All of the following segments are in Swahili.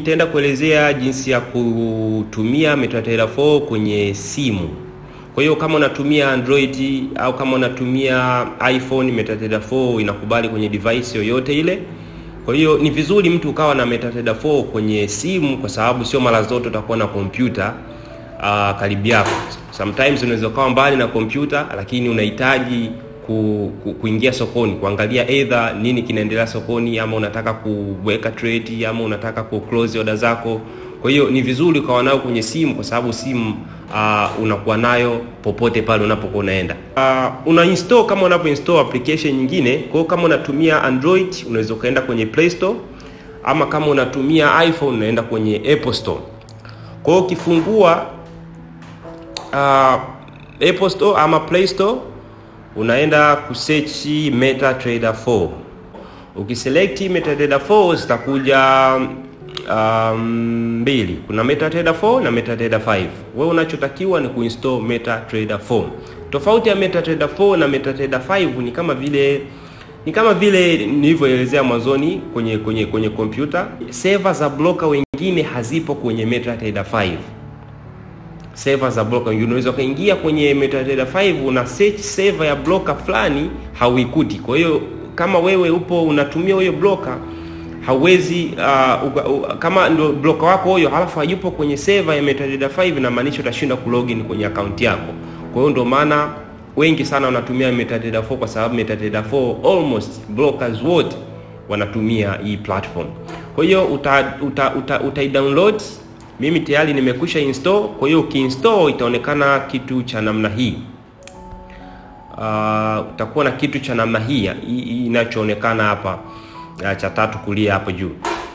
nitaenda kuelezea jinsi ya kutumia MetaTrader 4 kwenye simu. Kwa hiyo kama unatumia Android au kama unatumia iPhone, MetaTrader 4 inakubali kwenye device yoyote ile. Kwa hiyo ni vizuri mtu ukawa na MetaTrader 4 kwenye simu, kwa sababu sio mara zote utakuwa na kompyuta uh, karibu yako. Sometimes unaweza ukawa mbali na kompyuta, lakini unahitaji ku, ku, kuingia sokoni kuangalia either nini kinaendelea sokoni, ama unataka kuweka trade, ama unataka ku close order zako. Kwa hiyo ni vizuri ukawa nayo kwenye simu, kwa sababu simu uh, unakuwa nayo popote pale unapokuwa unaenda. Uh, una install kama unapo install application nyingine. Kwa hiyo kama unatumia Android unaweza ukaenda kwenye Play Store, ama kama unatumia iPhone unaenda kwenye Apple Store. Kwa hiyo ukifungua uh, Apple Store ama Play Store unaenda kusearch MetaTrader 4. Ukiselect MetaTrader 4 zitakuja um, mbili. Kuna MetaTrader 4 na MetaTrader 5. Wewe unachotakiwa ni kuinstall MetaTrader 4. Tofauti ya MetaTrader 4 na MetaTrader 5 ni kama vile ni kama vile nilivyoelezea mwanzoni kwenye kwenye kwenye kompyuta. Server za broker wengine hazipo kwenye MetaTrader 5 server za broker. Unaweza ukaingia kwenye MetaTrader 5 una search server ya broker fulani hauikuti. Kwa hiyo kama wewe upo unatumia huyo broker hauwezi uh, uka, uh, kama ndio broker wako huyo halafu hayupo kwenye server ya MetaTrader 5 inamaanisha utashinda kulogin kwenye account yako. Kwa hiyo ndio maana wengi sana wanatumia MetaTrader 4 kwa sababu MetaTrader 4 almost brokers wote wanatumia hii platform. Kwa hiyo uta, uta, uta, uta download mimi tayari nimekwisha install. Kwa hiyo ukiinstall itaonekana kitu cha namna hii. Uh, utakuwa na kitu cha namna hii inachoonekana hapa uh, cha tatu kulia hapo juu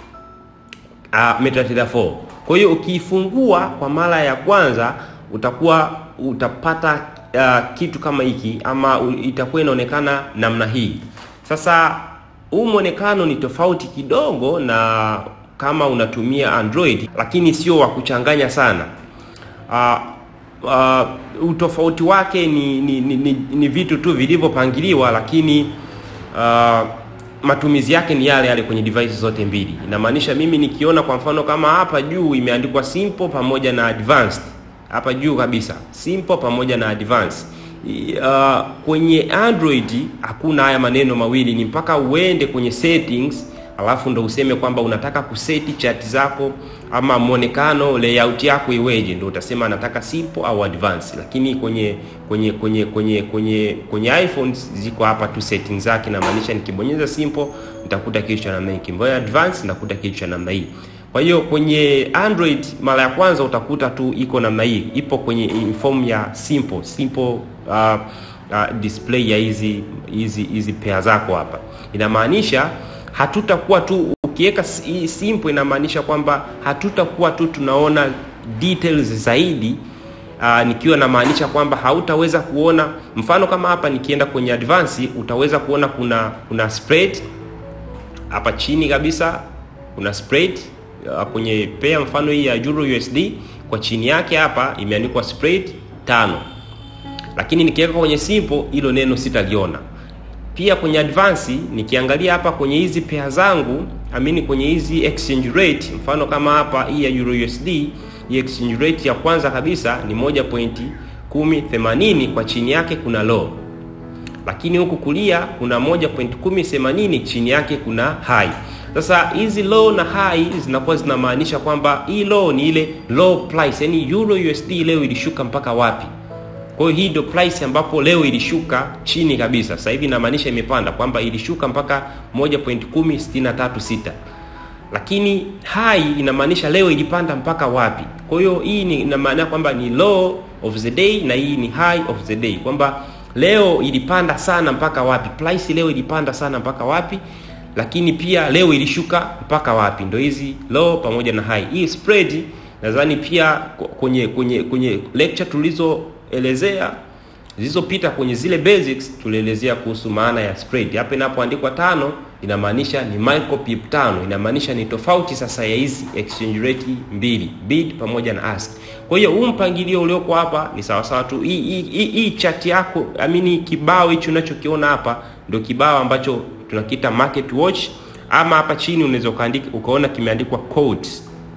uh, MetaTrader 4. Kwa hiyo ukiifungua kwa mara ya kwanza utakuwa utapata uh, kitu kama hiki ama itakuwa inaonekana namna hii. Sasa huu mwonekano ni tofauti kidogo na kama unatumia Android lakini sio wa kuchanganya sana. Uh, uh, utofauti wake ni ni, ni, ni ni vitu tu vilivyopangiliwa, lakini uh, matumizi yake ni yale yale kwenye device zote mbili. Inamaanisha mimi nikiona kwa mfano kama hapa juu imeandikwa simple pamoja na advanced, hapa juu kabisa simple pamoja na advanced. Uh, kwenye Android hakuna haya maneno mawili, ni mpaka uende kwenye settings alafu ndo useme kwamba unataka kuseti chati zako ama mwonekano layout yako iweje, ndo utasema nataka simple au advanced. Lakini kwenye kwenye kwenye kwenye kwenye kwenye iPhones ziko hapa tu settings zake, na maanisha nikibonyeza simple nitakuta kitu cha namna hii, nikibonyeza advanced nitakuta kitu cha namna hii. Kwa hiyo kwenye Android mara ya kwanza utakuta tu iko namna hii, ipo kwenye form ya simple simple uh, uh, display ya hizi hizi hizi pair zako hapa, inamaanisha hatutakuwa tu ukiweka simple, inamaanisha kwamba hatutakuwa tu tunaona details zaidi. Aa, nikiwa namaanisha kwamba hautaweza kuona mfano kama hapa nikienda kwenye advance, utaweza kuona kuna kuna spread hapa chini kabisa, kuna spread kwenye pair mfano hii ya Euro USD, kwa chini yake hapa imeandikwa spread tano, lakini nikiweka kwenye simple hilo neno sitaliona pia kwenye advance nikiangalia hapa kwenye hizi pair zangu amini, kwenye hizi exchange rate, mfano kama hapa hii ya Euro USD, hii exchange rate ya kwanza kabisa ni 1.1080 kwa chini yake kuna low, lakini huku kulia kuna 1.1080 chini yake kuna high. Sasa hizi low na high zinakuwa zinamaanisha kwamba hii low ni ile low price, yani Euro USD leo ilishuka mpaka wapi kwa hiyo hii ndio price ambapo leo ilishuka chini kabisa. Sasa hivi inamaanisha imepanda kwamba ilishuka mpaka 1.10636. Lakini high inamaanisha leo ilipanda mpaka wapi. Kwa hiyo hii ni ina maana kwamba ni low of the day na hii ni high of the day. Kwamba leo ilipanda sana mpaka wapi? Price leo ilipanda sana mpaka wapi? Lakini pia leo ilishuka mpaka wapi? Ndio hizi low pamoja na high. Hii spread nadhani pia kwenye kwenye kwenye lecture tulizo elezea zilizopita kwenye zile basics tulielezea kuhusu maana ya spread. Hapa inapoandikwa tano inamaanisha ni micro pip tano, inamaanisha ni tofauti sasa ya hizi exchange rate mbili, bid pamoja na ask. Kwa hiyo huu mpangilio ulioko hapa ni sawa sawa tu. Hii hii hii chart yako, amini kibao hicho unachokiona hapa ndio kibao ambacho tunakiita market watch, ama hapa chini unaweza ukaandika ukaona kimeandikwa quotes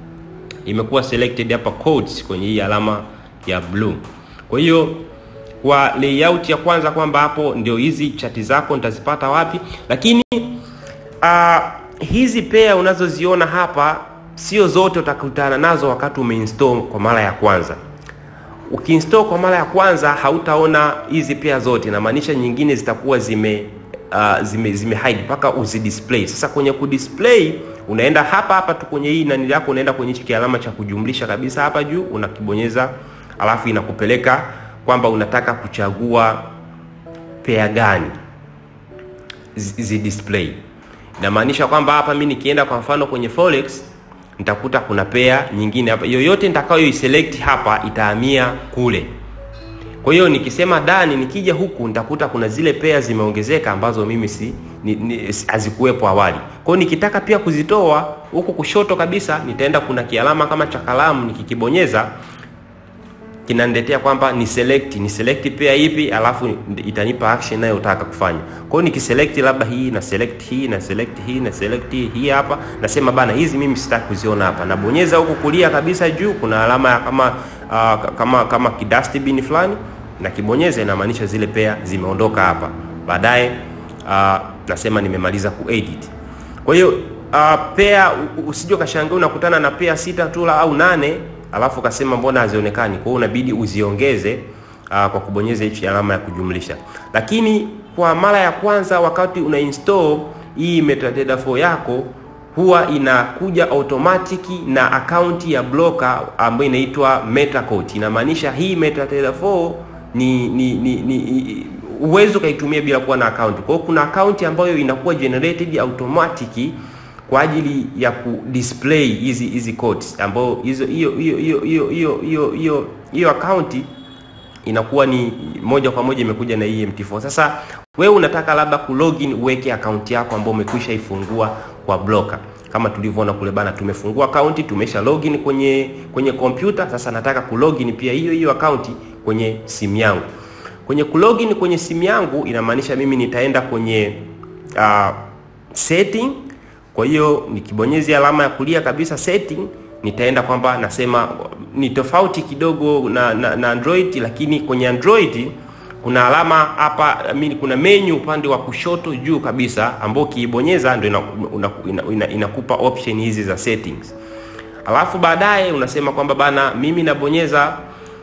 imekuwa selected hapa codes kwenye hii alama ya blue. Kwa hiyo kwa layout ya kwanza kwamba hapo ndio hizi chati zako nitazipata wapi, lakini uh, hizi pair unazoziona hapa sio zote utakutana nazo wakati umeinstall kwa mara ya kwanza. Ukiinstall kwa mara ya kwanza hautaona hizi pair zote, inamaanisha nyingine zitakuwa zime uh, zime, zime hide mpaka uzidisplay. Sasa kwenye kudisplay unaenda hapa hapa tu kwenye hii nani yako, unaenda kwenye hichi kialama cha kujumlisha kabisa hapa juu, unakibonyeza alafu inakupeleka kwamba unataka kuchagua pair gani zi display. Inamaanisha kwamba hapa mimi nikienda kwa mfano kwenye forex nitakuta kuna pair nyingine hapa, yoyote nitakayo iselect hapa itahamia kule. Kwa hiyo nikisema dani, nikija huku nitakuta kuna zile pair zimeongezeka ambazo mimi si hazikuwepo awali. Kwa hiyo nikitaka pia kuzitoa huku kushoto kabisa, nitaenda kuna kialama kama cha kalamu, nikikibonyeza kinaniletea kwamba ni select ni select pair ipi, alafu itanipa action ninayotaka kufanya. Kwa hiyo nikiselect labda hii na select hii na select hii na select hii hapa, nasema bana, hizi mimi sitaki kuziona hapa. Nabonyeza huku kulia kabisa juu, kuna alama ya kama uh, kama kama kidustbin fulani, na kibonyeza inamaanisha zile pair zimeondoka hapa. Baadaye uh, nasema nimemaliza kuedit. Kwa hiyo uh, pair usije ukashangaa unakutana na pair sita tu au nane alafu ukasema mbona hazionekani. Kwa hiyo unabidi uziongeze uh, kwa kubonyeza hichi alama ya kujumlisha. Lakini kwa mara ya kwanza wakati una install hii MetaTrader 4 yako huwa inakuja automatic na akaunti ya broker ambayo inaitwa MetaCoin. Inamaanisha hii MetaTrader 4 ni ni ni, ni uwezo ukaitumia bila kuwa na akaunti. Kwa hiyo kuna akaunti ambayo inakuwa generated automatic kwa ajili ya kudisplay hizi hizi codes ambao hizo hiyo hiyo hiyo hiyo hiyo hiyo hiyo hiyo account inakuwa ni moja kwa moja imekuja na EMT4. Sasa wewe unataka labda kulogin uweke account yako ambayo umekwisha ifungua kwa broker. Kama tulivyoona kule bana, tumefungua account, tumesha login kwenye kwenye kompyuta. Sasa nataka kulogin pia hiyo hiyo account kwenye simu yangu. Kwenye kulogin kwenye simu yangu inamaanisha mimi nitaenda kwenye uh, setting kwa hiyo nikibonyeza alama ya kulia kabisa setting, nitaenda kwamba nasema ni tofauti kidogo na, na, na Android, lakini kwenye Android kuna alama hapa mimi, kuna menu upande wa kushoto juu kabisa, ambao ukiibonyeza ndio inakupa ina, ina, ina option hizi za settings, alafu baadaye unasema kwamba bana, mimi nabonyeza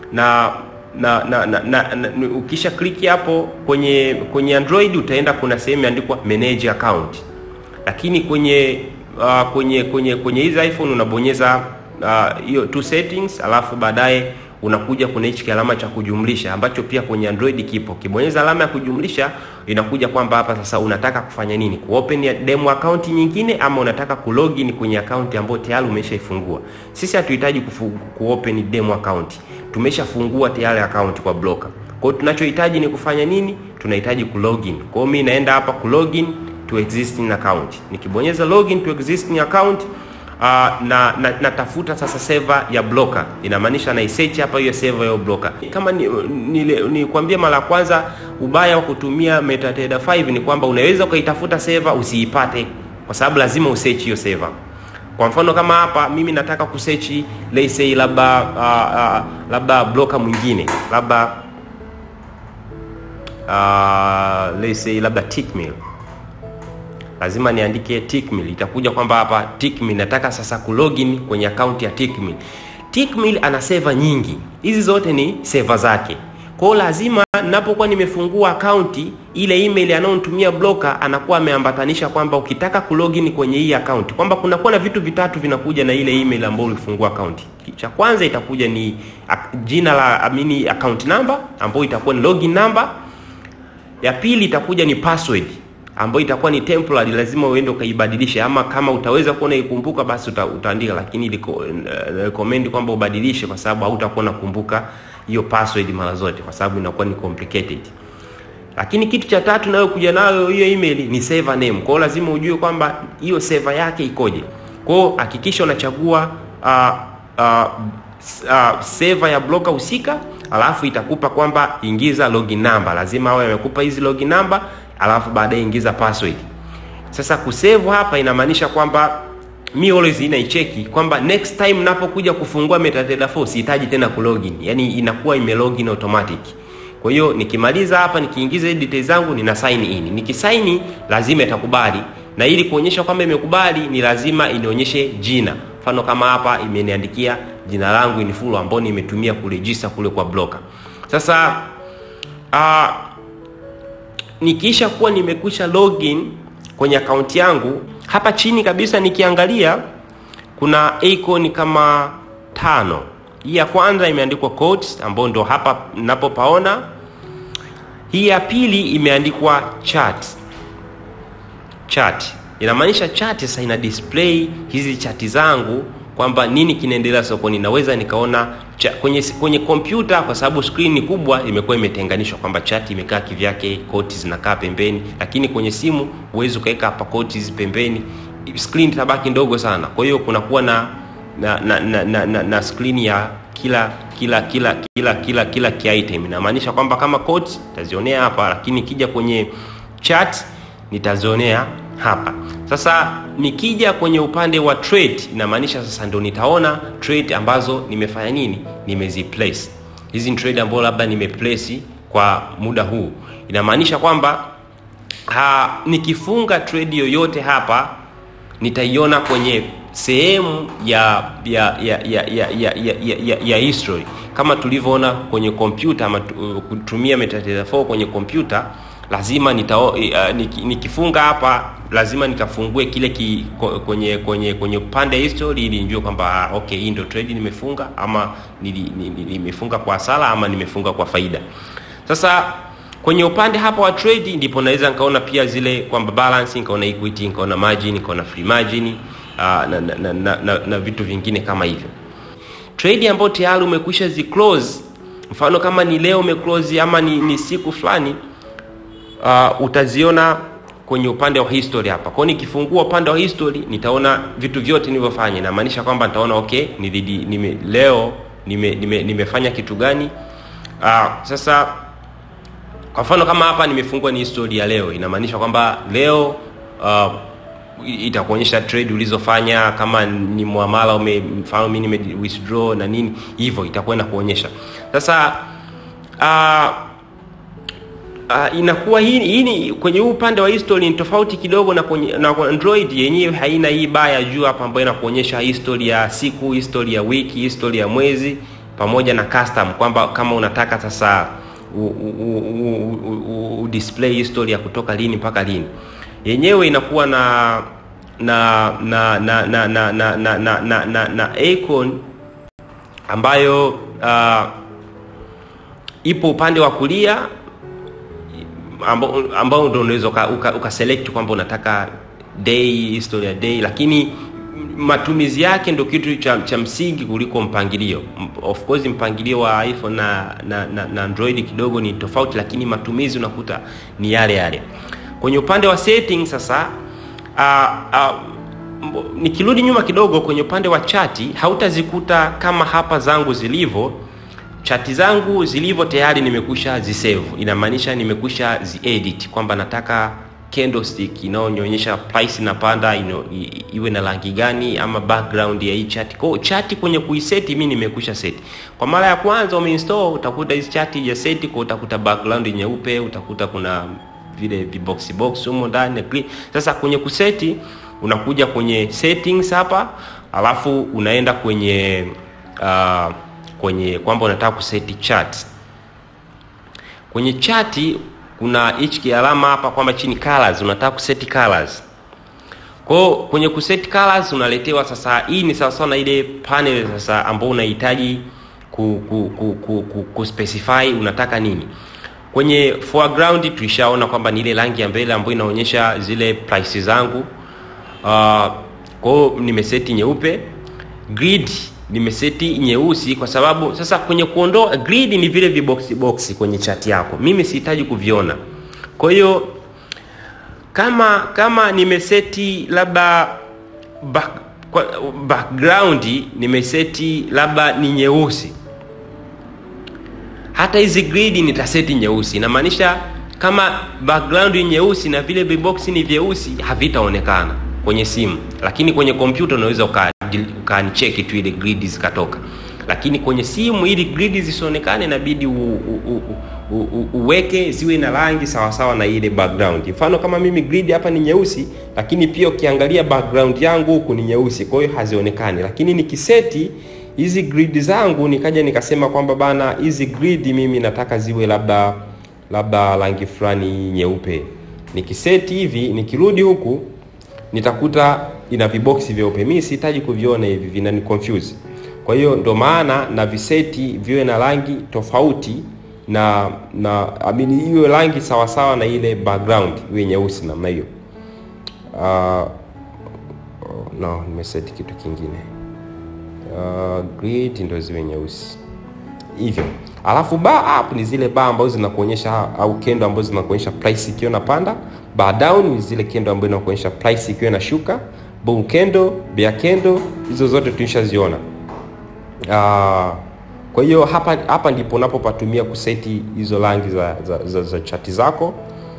na na, na, na, na, na ukisha click hapo kwenye kwenye Android utaenda kuna sehemu imeandikwa manage account lakini kwenye uh, kwenye kwenye kwenye hizi iPhone unabonyeza hiyo uh, two settings, alafu baadaye unakuja kuna hichi alama cha kujumlisha ambacho pia kwenye Android kipo. Kibonyeza alama ya kujumlisha inakuja kwamba hapa sasa unataka kufanya nini, kuopen ya demo account nyingine ama unataka kulogin kwenye account ambayo tayari umeshaifungua. Sisi hatuhitaji kuopen demo account, tumeshafungua tayari account kwa broker. Kwa hiyo tunachohitaji ni kufanya nini? Tunahitaji kulogin. Kwa hiyo mimi naenda hapa kulogin to existing account. Nikibonyeza login to existing account uh, na natafuta na sasa server ya broker, inamaanisha na search hapa hiyo server ya broker. Kama nikwambia ni, ni mara ya kwanza, ubaya wa kutumia MetaTrader 5 ni kwamba unaweza ukaitafuta server usiipate, kwa sababu lazima usearch hiyo server. Kwa mfano kama hapa mimi nataka kusearch let's say labda uh, uh, labda broker mwingine labda uh, let's say labda Tickmill lazima niandike Tickmill. Itakuja kwamba hapa Tickmill, nataka sasa kulogin kwenye akaunti ya Tickmill. Tickmill ana seva nyingi, hizi zote ni seva zake. Kwa hiyo lazima ninapokuwa nimefungua akaunti ile, email anayonitumia broker anakuwa ameambatanisha kwamba ukitaka kulogin kwenye hii akaunti, kwamba kunakuwa na vitu vitatu vinakuja na ile email ambayo ulifungua akaunti. Cha kwanza itakuja ni jina la amini account number ambayo itakuwa ni login number. Ya pili itakuja ni password ambayo itakuwa ni temporary, lazima uende ukaibadilishe, ama kama utaweza kuona ikumbuka basi uta, utaandika, lakini liko uh, recommend kwamba ubadilishe, kwa sababu hautakuwa nakumbuka hiyo password mara zote, kwa sababu inakuwa ni complicated. Lakini kitu cha tatu nayo kuja nayo hiyo email ni server name. Kwa hiyo lazima ujue kwamba hiyo server yake ikoje. Kwa hiyo hakikisha unachagua uh, uh, uh, server ya broker husika, alafu itakupa kwamba ingiza login number, lazima awe amekupa hizi login number alafu baadaye ingiza password. Sasa kusave hapa inamaanisha kwamba mi always inaicheki kwamba next time napokuja kufungua MetaTrader 4 sihitaji tena kulogin, yani inakuwa ime login automatic. Kwa hiyo nikimaliza hapa nikiingiza hizi details zangu nina sign in. Nikisign lazima itakubali, na ili kuonyesha kwamba imekubali ni lazima inionyeshe jina. Mfano kama hapa imeniandikia jina langu in full ambao nimetumia kuregister kule kwa broker. Sasa uh, nikiisha kuwa nimekwisha login kwenye akaunti yangu, hapa chini kabisa nikiangalia kuna icon kama tano. Hii ya kwanza imeandikwa quotes, ambayo ndo hapa ninapopaona. Hii ya pili imeandikwa chat. Chat inamaanisha chat sasa ina display hizi chati zangu kwamba nini kinaendelea sokoni. Naweza nikaona cha, kwenye kwenye kompyuta kwa sababu screen ni kubwa, imekuwa imetenganishwa kwamba chat imekaa kivyake, quotes zinakaa pembeni, lakini kwenye simu huwezi ukaweka hapa quotes pembeni, screen itabaki ndogo sana. Kwa hiyo kunakuwa na na na, na, na, na, na screen ya kila kila kila kila kila kila ki-item. Inamaanisha kwamba kama quotes nitazionea hapa, lakini ikija kwenye chat nitazionea hapa. Sasa nikija kwenye upande wa trade, inamaanisha sasa ndio nitaona trade ambazo nimefanya nini, nimeziplace. Hizi ni trade ambazo labda nimeplace kwa muda huu, inamaanisha kwamba ha, nikifunga trade yoyote hapa nitaiona kwenye sehemu ya ya ya ya ya ya, ya, ya, ya, ya history kama tulivyoona kwenye kompyuta ama kutumia MetaTrader 4 kwenye kompyuta lazima nita, uh, nikifunga hapa lazima nikafungue kile ki, kwenye kwenye kwenye upande history ili nijue kwamba okay, hii ndio trade nimefunga ama nimefunga kwa hasara ama nimefunga kwa faida. Sasa kwenye upande hapa wa trade ndipo naweza nikaona pia zile kwamba balance, nikaona equity, nikaona margin, nikaona free margin uh, na, na, na, na, na, na vitu vingine kama hivyo. Trade ambayo tayari umekwisha zi close, mfano kama ni leo umeclose ama ni, ni siku fulani uh, utaziona kwenye upande wa history hapa. Kwa hiyo nikifungua upande wa history nitaona vitu vyote nilivyofanya. Inamaanisha kwamba nitaona okay, nilidi, nime, leo nime, nime, nimefanya kitu gani? Uh, sasa kwa mfano kama hapa nimefungua ni history ya leo, inamaanisha kwamba leo uh, itakuonyesha trade ulizofanya, kama ni muamala ume, mfano mimi nime withdraw na nini hivyo, itakuwa inakuonyesha sasa uh, Uh, inakuwa hii hii ni kwenye huu upande wa history ni tofauti kidogo na kwenye na Android yenyewe haina hii baa ya juu hapa ambayo inakuonyesha history ya siku, history ya wiki, history ya mwezi pamoja na custom kwamba kama unataka sasa u, u, u, u, u display history ya kutoka lini mpaka lini. Yenyewe inakuwa na na na na na na na na na, na, na, na icon ambayo uh, ipo upande wa kulia ambao ambao ndio unaweza uka, uka select kwamba unataka day history ya day, lakini matumizi yake ndio kitu cha, cha msingi kuliko mpangilio. Of course mpangilio wa iPhone na, na, na, na Android kidogo ni tofauti, lakini matumizi unakuta ni yale yale. Kwenye upande wa setting sasa, uh, uh, nikirudi nyuma kidogo kwenye upande wa chati hautazikuta kama hapa zangu zilivyo chati zangu zilivyo tayari nimekusha zisave. Inamaanisha nimekusha ziedit kwamba nataka candlestick inaonyesha price inapanda ino, iwe na rangi gani ama background ya hii chati. Kwa chati kwenye kuiset mimi nimekusha set. Kwa mara ya kwanza umeinstall utakuta hizi chati ya set kwa utakuta background nyeupe, utakuta kuna vile vibox box humo ndani. Sasa kwenye kuseti unakuja kwenye settings hapa, alafu unaenda kwenye uh, kwenye kwamba unataka kuseti chart. Kwenye chati kuna hichi kialama hapa kwamba chini colors, unataka kuseti colors. Kwa hiyo kwenye kuseti colors unaletewa sasa, hii ni sawa sawa na ile panel sasa ambao unahitaji ku, ku, ku, ku, ku, ku specify unataka nini. Kwenye foreground tulishaona kwamba ni ile rangi ya mbele ambayo inaonyesha zile price zangu. Uh, kwa hiyo nimeseti nyeupe. Grid nimeseti nyeusi kwa sababu sasa kwenye kuondoa grid ni vile viboksi boksi kwenye chati yako, mimi sihitaji kuviona. Kwa hiyo kama kama nimeseti labda back, background nimeseti labda ni nyeusi, hata hizi grid nitaseti nyeusi. Inamaanisha kama background ni nyeusi na vile viboksi ni vyeusi, havitaonekana kwenye simu, lakini kwenye kompyuta unaweza ukaancheki tu ile grid zikatoka, lakini kwenye simu ili grid zisionekane inabidi u, u, u, u, u, uweke ziwe na rangi sawasawa na ile background. Mfano kama mimi grid hapa ni nyeusi, lakini pia ukiangalia background yangu huku ni nyeusi, kwa hiyo hazionekani. Lakini nikiseti hizi grid zangu nikaja nikasema kwamba bana, hizi grid mimi nataka ziwe labda labda rangi fulani nyeupe, nikiseti hivi, nikirudi huku nitakuta ina viboksi vyeupe. Mimi sihitaji kuviona hivi, vinani confuse. Kwa hiyo ndo maana na viseti viwe na rangi tofauti na na amini iwe rangi sawa sawa na ile background iwe nyeusi namna hiyo. Uh, no, nimeseti kitu kingine. Uh, grid ndo ziwe nyeusi hivyo. Alafu bar up ni zile bar ambazo zinakuonyesha au kendo ambazo zinakuonyesha price ikiwa inapanda. Bar down ni zile kendo ambazo zinakuonyesha price ikiwa inashuka. Bull candle, bear candle, hizo zote tulishaziona. Uh, kwa hiyo hapa hapa ndipo unapopatumia kuseti hizo rangi za, za, za, za chati zako.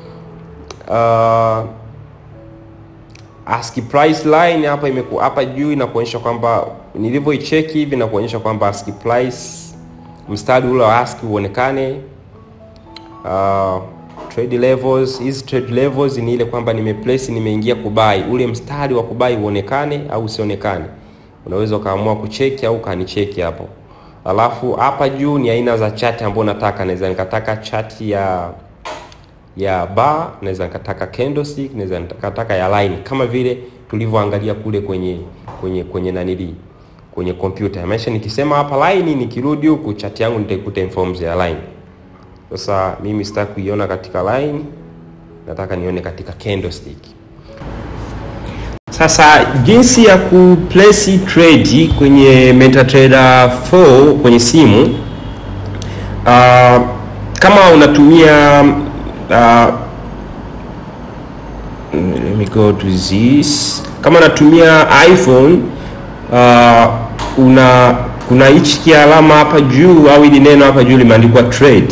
Uh, ASCII price line hapa imeku hapa juu inakuonyesha kwamba nilivyoicheki hivi inakuonyesha kwamba ASCII price mstari ule wa ASCII uonekane. Uh, trade levels, hizi trade levels ni ile kwamba nimeplace nimeingia kubai, ule mstari wa kubai uonekane au usionekane. Unaweza ukaamua kucheki au kanicheki hapo. Alafu hapa juu ni aina za chati ambayo nataka. Naweza nikataka chati ya ya bar, naweza nikataka candlestick, naweza nikataka ya line kama vile tulivyoangalia kule kwenye kwenye kwenye nanili kwenye kompyuta. Maana nikisema hapa line, nikirudi huku chati yangu nitaikuta in forms ya line. Sasa mimi sitaki kuiona katika line, nataka nione katika candlestick. Sasa jinsi ya kuplace trade kwenye MetaTrader 4 kwenye simu uh, kama unatumia uh, let me go to this. Kama unatumia iPhone uh, una kuna hichi kialama hapa juu au hili neno hapa juu limeandikwa trade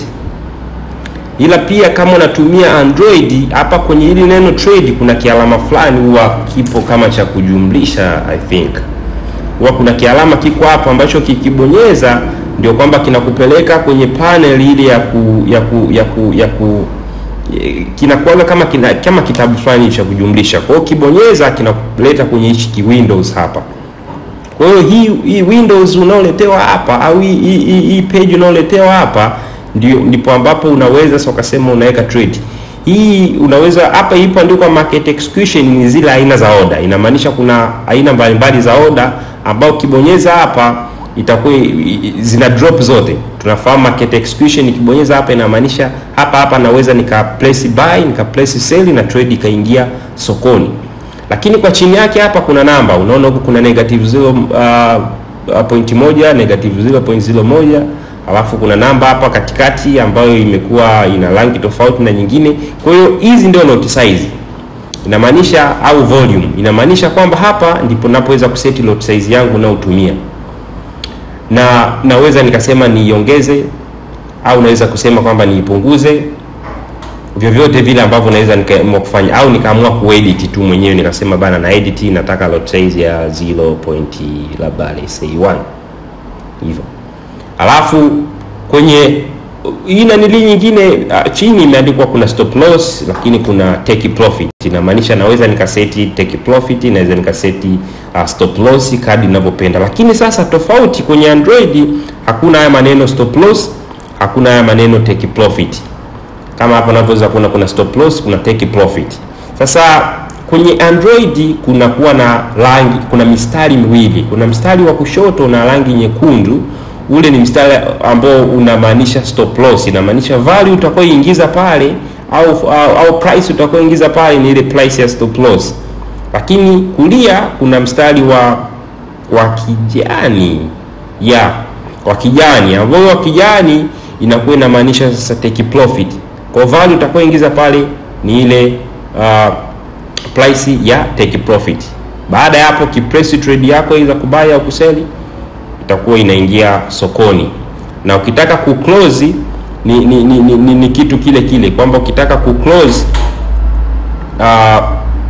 ila pia kama unatumia Android hapa kwenye hili neno trade kuna kialama fulani huwa kipo kama cha kujumlisha. I think huwa kuna kialama kiko hapo ambacho kikibonyeza ndio kwamba kinakupeleka kwenye panel ile ya ku ya ku ya ku, ya ku kinakuwa kama kina, kama kitabu fulani cha kujumlisha. Kwa hiyo kibonyeza kinakuleta kwenye hichi ki Windows hapa. Kwa hiyo hii hii Windows unaoletewa hapa au hii hii, hii page unaoletewa hapa ndio ndipo ambapo unaweza sasa ukasema unaweka trade hii. Unaweza hapa ipo andikwa market execution, ni zile aina za order. Inamaanisha kuna aina mbalimbali za order ambao ukibonyeza hapa itakuwa zina drop zote. Tunafahamu market execution, ikibonyeza hapa inamaanisha hapa hapa naweza nika place buy nika place sell na trade ikaingia sokoni. Lakini kwa chini yake hapa kuna namba, unaona huku kuna negative 0 uh, point moja negative 0.01 alafu kuna namba hapa katikati ambayo imekuwa ina rangi tofauti na nyingine. Kwa hiyo hizi ndio lot size inamaanisha, au volume inamaanisha kwamba hapa ndipo napoweza kuseti lot size yangu naotumia, na naweza nikasema niiongeze au naweza kusema kwamba niipunguze, vyovyote vile ambavyo naweza nikaamua kufanya, au nikaamua kuedit tu mwenyewe nikasema bana, na edit nataka lot size ya 0. labda let's say 1 hivyo alafu kwenye hii nanili nyingine uh, chini imeandikwa kuna stop loss, lakini kuna take profit. Inamaanisha naweza nikaseti take profit, naweza nikaseti uh, stop loss kadi ninavyopenda. Lakini sasa tofauti kwenye Android hakuna haya maneno stop loss, hakuna haya maneno take profit. Kama hapa unavyoweza kuona kuna stop loss, kuna take profit. Sasa kwenye Android kuna kuwa na rangi, kuna mistari miwili, kuna mstari wa kushoto na rangi nyekundu ule ni mstari ambao unamaanisha stop loss, inamaanisha value utakayoingiza pale au, au, au price utakayoingiza pale ni ile price ya stop loss. Lakini kulia kuna mstari wa wa kijani ya wa kijani ambao wa kijani inakuwa inamaanisha sasa take profit. Kwa value utakayoingiza pale ni ile uh, price ya take profit. Baada ya hapo kipress trade yako iza kubaya au kuseli itakuwa inaingia sokoni, na ukitaka kuclose ni, ni, ni, ni, ni, ni kitu kile kile kwamba ukitaka kuclose uh,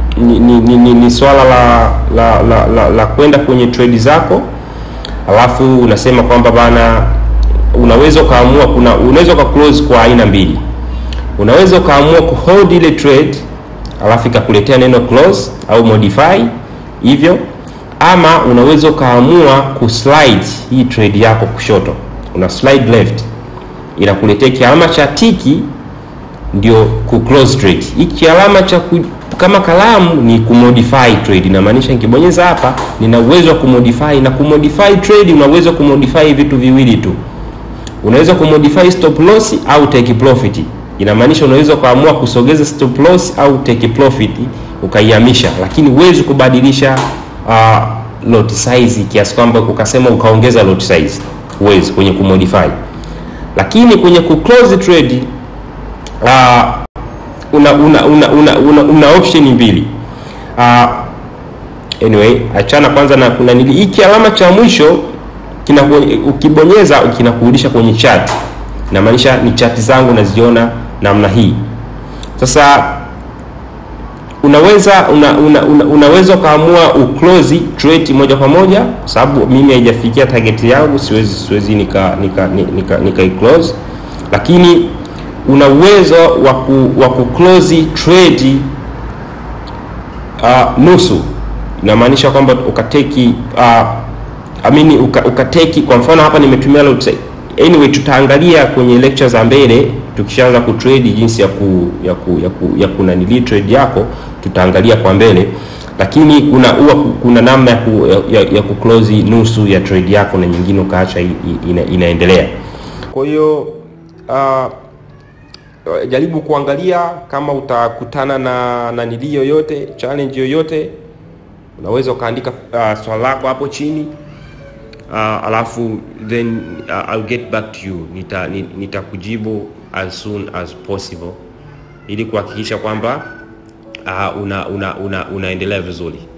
ni, ni, ni, ni, ni swala la la la, la, la kwenda kwenye trade zako alafu unasema kwamba bana unaweza ukaamua kuna unaweza uka close kwa aina mbili unaweza ukaamua kuhold ile trade alafu ikakuletea neno close au modify hivyo ama unaweza ukaamua kuslide hii trade yako kushoto una slide left inakuletea kialama cha tiki ndio ku close trade hiki alama cha ku, kama kalamu ni kumodify trade inamaanisha nikibonyeza hapa nina uwezo wa kumodify na kumodify trade una uwezo wa kumodify vitu viwili tu unaweza kumodify stop loss au take profit inamaanisha unaweza ukaamua kusogeza stop loss au take profit ukaihamisha lakini huwezi kubadilisha uh, lot size kiasi kwamba ukasema ukaongeza lot size huwezi kwenye kumodify lakini kwenye ku close trade uh, una una una una, una, una option mbili uh, anyway achana kwanza na kuna nili hiki alama cha mwisho kina ukibonyeza kinakurudisha kwenye chat inamaanisha ni chati zangu naziona namna hii sasa unaweza una, una, una, unaweza ukaamua uclose trade moja kwa moja kwa sababu mimi haijafikia target yangu siwezi siwezi nika nika nika, nika close lakini una uwezo wa ku, wa kuclose trade uh, nusu inamaanisha kwamba ukateki uh, amini uka, ukateki kwa mfano hapa nimetumia lot size anyway tutaangalia kwenye lecture za mbele tukishaanza kutrade jinsi ya ku ya ku ya, ku, ya kunanili trade yako tutaangalia kwa mbele lakini kuna huwa kuna namna ya, ku, ya, ya kuclose nusu ya trade yako na nyingine ukaacha ina, inaendelea kwa hiyo uh, jaribu kuangalia kama utakutana na nanili yoyote challenge yoyote unaweza ukaandika uh, swala lako hapo chini uh, alafu then uh, I'll get back to you nita nitakujibu as soon as possible ili kuhakikisha kwamba uh, una, una, una, unaendelea vizuri